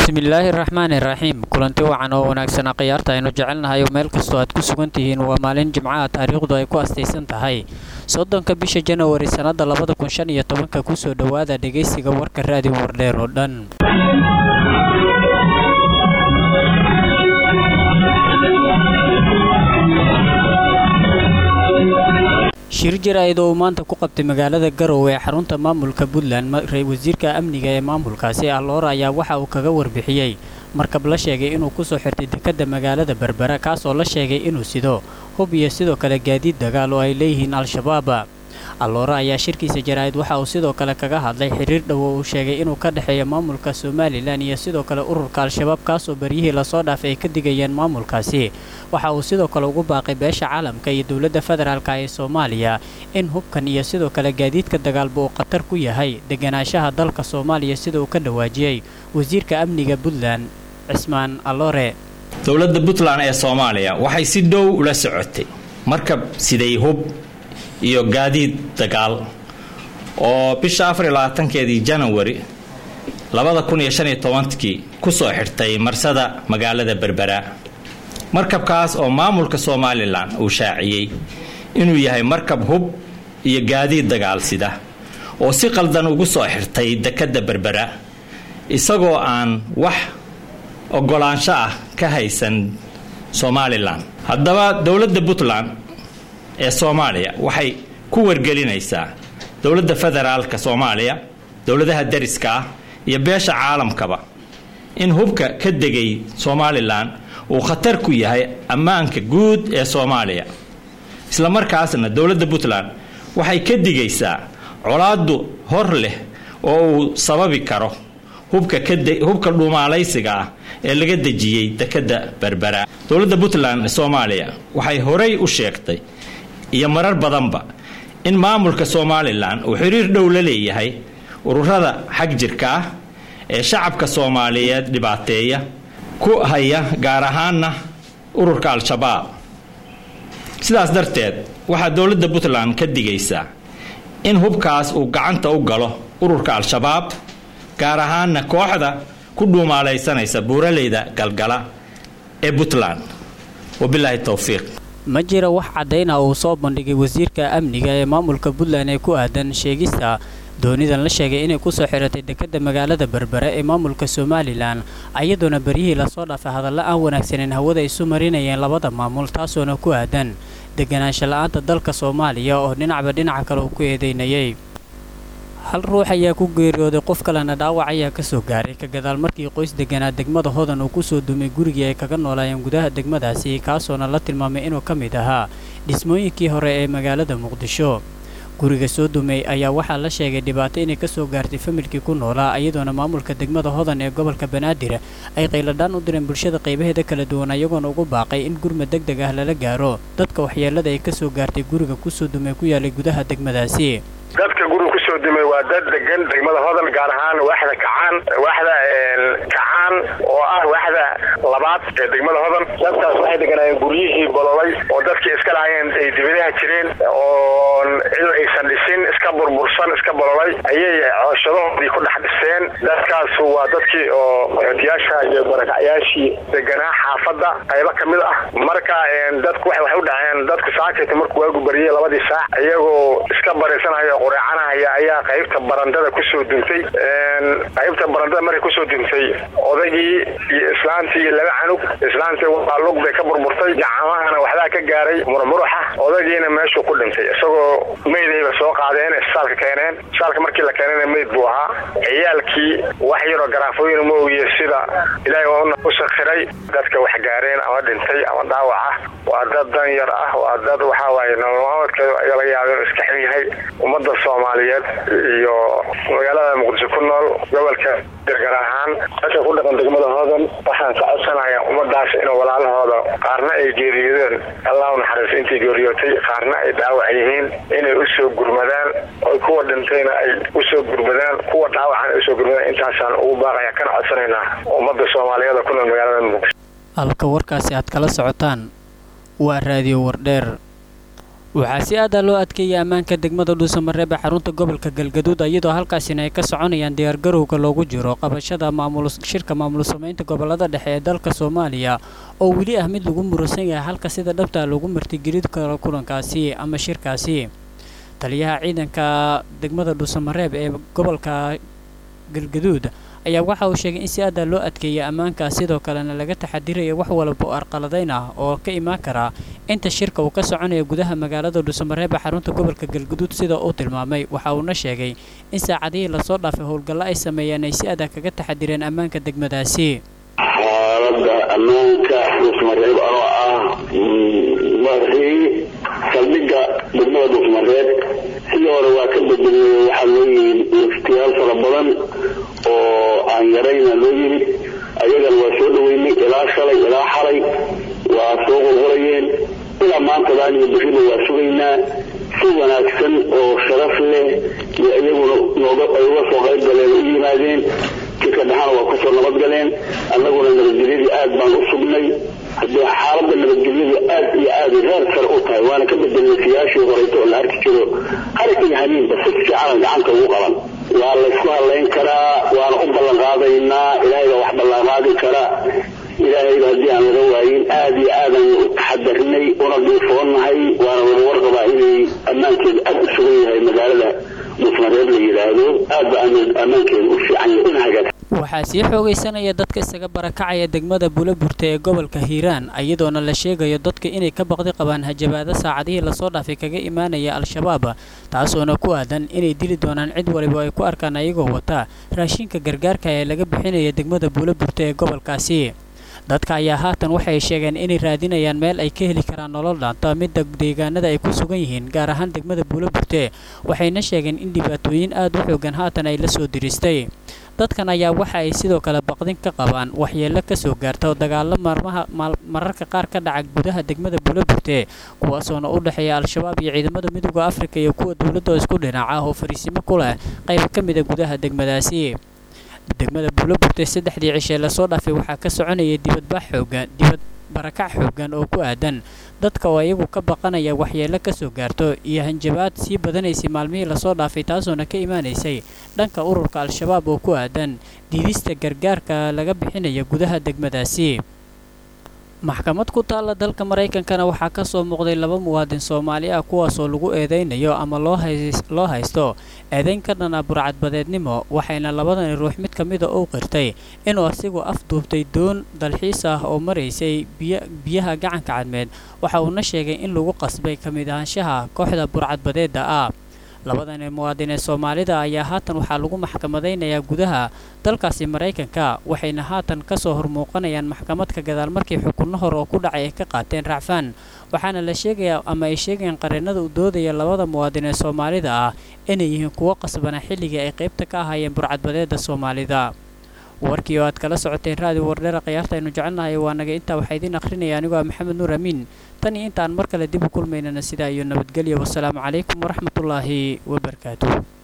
bismillaahi raxmaani raxiim kulanti wacan oo wanaagsanaa khiyaarta aynu jecelnahay oo meel kastoo aad ku sugan tihiin waa maalin jimcaha taariikhdu ay ku astaysan tahay soddonka bisha janawari sannadda labada kun shan iyo tobanka kusoo dhowaada dhegaysiga warka raadiyo wardheer oo dhan shir jaraa'id oo uu maanta ku qabtay magaalada garowe ee xarunta maamulka puntland wasiirka amniga ee maamulkaasi alloora ayaa waxa uu kaga warbixiyey markab la sheegay inuu kusoo xirtay dekedda magaalada berbera kaas oo la sheegay inuu sido hub iyo sidoo kale gaadiid dagaal oo ay leeyihiin al-shabaab alloora ayaa shirkiisa jaraa'id waxa uu sidoo kale kaga hadlay xiriir dhow oo uu sheegay inuu ka dhexeeya maamulka somalilan iyo sidoo kale ururka al-shabaab kaasoo beryihii lasoo dhaafay ay ka digayeen maamulkaasi waxa uu sidoo kale ugu baaqay beesha caalamka iyo dowladda federaalka ee soomaaliya in hubkan iyo sidoo kale gaadiidka dagaalba uu khatar ku yahay deganaanshaha dalka soomaaliya sida uu ka dhawaajiyey wasiirka amniga puntland cismaan alloore dowladda puntland ee soomaaliya waxay si dhow ula socotay markab siday hub iyo gaadiid dagaal oo bisha afar iyo labaatankeedii janawari labada kun iyo shan iyo tobankii kusoo xidhtay marsada magaalada berbera markabkaas oo maamulka somalilan uu shaaciyey inuu yahay markab hub iyo gaadiid dagaal sida oo si qaldan ugu soo xirtay dekedda berbera isagoo aan wax ogolaansho ah ka haysan somalilan haddaba dowladda puntland ee soomaaliya waxay ku wargelinaysaa dowladda federaalka soomaaliya dowladaha dariska ah iyo beesha caalamkaba in hubka ka degay somalilan uu khatar ku yahay ammaanka guud ee soomaaliya isla markaasna dowladda puntland waxay ka digaysaa colaadu hor leh oo uu sababi karo hubka dhuumaalaysiga ah ee laga dejiyey dekedda berbera dowladda puntland ee soomaaliya waxay horey u sheegtay iyo marar badanba in maamulka somalilan uu xiriir dhow la leeyahay ururada xag jirka ah ee shacabka soomaaliyeed dhibaateeya ku haya gaar ahaana ururka al-shabaab sidaas darteed waxaa dowladda puntland ka digaysaa in hubkaas uu gacanta u galo ururka al-shabaab gaar ahaana kooxda ku dhuumaalaysanaysa buuraleyda galgala ee puntland wabilaahi towfiiq ma jira wax caddayn ah uu soo bandhigay wasiirka amniga ee maamulka puntland ee ku aadan sheegista doonidan la sheegay inay kusoo xiratay dekedda magaalada berbere ee maamulka somalilan ayadoona beryihii lasoo dhaafay hadalla aan wanaagsaneyn hawada isu marinayeen labada maamul taasoona ku aadan deganaansho la-aanta dalka soomaaliya oo dhinacba dhinaca kale uu ku eedeynayay hal ruux ayaa ku geeriyooday qof kalena dhaawac ayaa ka soo gaaray ka gadaal markii qoys deganaa degmada hodan uu kusoo dumay gurigii ay kaga noolaayeen gudaha degmadaasi kaasoona la tilmaamay inuu ka mid ahaa dhismooyinkii hore ee magaalada muqdisho guriga soo dumay ayaa waxaa la sheegay dhibaato inay ka soo gaartay familkii ku noolaa iyadoona maamulka degmada hodan ee gobolka banaadir ay qayladhaan u direen bulshada qaybaheeda kala duwan ayagoona ugu baaqay in gurmad deg deg ah lala gaaro dadka waxyeelada ay ka soo gaartay guriga kusoo dumay ku yaalay gudaha degmadaasi dadka guriga kusoo dumay waa dad degan degmada hodan gaar ahaan waaxda kacaan waaxda kacaan oo ah waaxda labaad ee degmada hodan dadkaas waxay deganaayeen guryihii bololay oo dadkii iska lahaayeen ay dibadaha jireen oo cid aysan dhisin iska burbursan iska bololay ayay cooshadahoodii ku dhex dhiseen dadkaas waa dadkii oo otiyaasha iyo barakacyaashii deganaa xaafadda qaybo ka mid ah marka dadku waxay u dhaceen dadku saakayta markuu waagu bariyey labadii saac iyagoo iska baraysanaya qureecanahaya ayaa qaybta barandada kusoo duntay qaybta barandada markay kusoo duntay odaygii iyo islaantii iyo laba canug islaantii waa lug bay ka burburtay gacamahana waxbaa ka gaaray murmuruxa odaygiina meeshuu ku dhintay isagoo meydayba soo qaadeen isbitaalka keeneen isbitaalka markii la keenayna meyd buu ahaa ciyaalkii wax yaroo garaafooyin ma ogiye sida ilaahay u sakhiray dadka wax gaareen ama dhintay ama dhaawac ah waa dad dan yar ah waa dad waxaa waaye nololmaamadkeeda laga yaaba inuu iska xil yahay ummadda soomaaliyeed iyo magaalada muqdisho ku nool gobolka gargar ahaan dadka ku dhaqan degmada hodan waxaan ka codsanayaa ummadaas inuu walaalahooda qaarna ay geeriyoodeen allah u naxariiso intii geeriyootay qaarna ay dhaawac yihiin inay usoo gurmadaan oo kuwa dhintayna ay usoo gurmadaan kuwa dhaawacan ay usoo gurmadaan intaasaan ugu baaqaya kana codsanaynaa ummadda soomaaliyeed ku nool magaalada muqdisho halka warkaasi aad kala socotaan waa raadiyo wardheer waxaa si aada loo adkeeyay ammaanka degmada dhuusamareeb ee xarunta gobolka galgaduud iyadoo halkaasina ay ka soconayaan diyaargarowga loogu jiro qabashada shirka maamul samaynta gobolada dhexe ee dalka soomaaliya oo weli ah mid lagu muransan yahay halka sida dhabta lagu martigeli karo kulankaasi ama shirkaasi taliyaha ciidanka degmada dhuusamareeb ee gobolka galgaduud ayaa waxa uu sheegay in si aada loo adkeeyay ammaanka sidoo kalena laga taxadirayo wax walba oo arqaladayn ah oo ka imaan kara inta shirka uu ka soconaya gudaha magaalada dhuusamareeb ee xarunta gobolka galguduud sida uu tilmaamay waxa uuna sheegay in saacadihii lasoo dhaafay howlgallo ay sameeyeen ay si adag kaga taxadireen ammaanka degmadaasi xaalada ammaanka dhuusmareeb anoo ah madaxii saldhigga degmada dhuusmareeb sidii hore waa ka bedelay waxaa loo yimid waftiyaal fara badan oo aan yarayna loo yimid ayagana waa soo dhaweynay ilaa shalay ilaa xalay waa soo qulqulayeen ilaa maantadaan iyo beriba waa sugaynaa si wanaagsan oo sharaf leh iyo iyaguna nooga ay uga soo qayb galeen u yimaadeen jidka dhexana waa kusoo nabadgaleen annaguna nabadgelyadii aad baan u sugnay haddii xaaladda nabadgelyadu aad iyo aad heer sare u tahay waana ka bedelnay siyaashii horeyto oo la arki jiro harig iyo hamiinba si fiicanan gacanta ugu qaban waa laysku hadlayn karaa waana u ballan qaadaynaa ilaahay baa wax ballanqaadi kara ilaahayba haddii aan laga waayin aad iyo aadan u taxadarnay una dhuufoonnahay waana wada warqabaa inay ammaankeedu aad u sugan yahay magaalada dhuusmareeb la yidhaahdo aad ba ammaankeedu u fiican yahay una hagaag waxaa sii xoogaysanaya dadka isaga barakacaya degmada buulaburta ee gobolka hiiraan iyadoona la sheegayo dadka inay ka baqdi qabaan hajabaado saacadihii lasoo dhaafay kaga imaanaya al-shabaab taasoona ku aadan inay dili doonaan cid waliba ay ku arkaan ayagoo wata raashinka gargaarka ee laga bixinaya degmada buulaburta ee gobolkaasi dadka ayaa haatan waxay sheegeen inay raadinayaan meel ay ka heli karaan nolol dhaanta midda deegaanada ay ku sugan yihiin gaar ahaan degmada buulaburte waxayna sheegeen in dhibaatooyin aad u xoogan haatan ay la soo diristay dadkan ayaa waxa ay sidoo kale baqdin ka qabaan waxyeello ka soo gaarta oo dagaallo marmaha mararka qaar ka dhaca gudaha degmada buulaburte kuwaasoona u dhexeeya al-shabaab iyo ciidamada midooda afrika iyo kuwa dowladda isku dhinaca ah oo fariisimo ku leh qayb ka mida gudaha degmadaasi degmada buulaburte saddexdii cishee lasoo dhaafay waxaa ka soconayay dibadbax xoogan dibad barakac xoogan oo ku aadan dadka oo iyagu ka baqanaya waxyeello ka soo gaarto iyo hanjabaad sii badanaysay maalmihii lasoo dhaafay taasoona ka imaanaysay dhanka ururka al-shabaab oo ku aadan diidista gargaarka laga bixinaya gudaha degmadaasi maxkamad ku taalla dalka maraykankana waxaa ka soo muuqday laba muwaadin soomaali ah kuwaasoo lagu eedaynayo ama loo haysto eedayn ka dhana burcadbadeednimo waxayna labadani ruux mid ka mida uu qirtay inuu asigu afduubtay doon dalxiis ah oo maraysay biyaha gacanka cadmeed waxa uuna sheegay in lagu qasbay ka mid ahaanshaha kooxda burcadbadeedda ah labadani muwaadin ee soomaalida ayaa haatan waxaa lagu maxkamadaynayaa gudaha dalkaasi maraykanka waxayna haatan ka soo hormuuqanayaan maxkamadka gadaal markii xukunno hore oo ku dhacay ay ka qaateen racfaan waxaana la sheegayaa ama ay sheegayaan qareenada u doodaya labada muwaadin ee soomaalida ah inay yihiin kuwo qasbana xilligii ay qaybta ka ahaayeen burcadbadeedda soomaalida warkii oo aad kala socoteen raadi wardheera khiyaarta aynu jecelnahay waa naga intaa waxaa idiin akhrinaya anigoo ah maxamed nuur amiin tan iyo intaan mar kale dib u kulmaynana sidaa iyo nabadgelyo wasalaamu calaykum waraxmatullaahi wabarakaatuh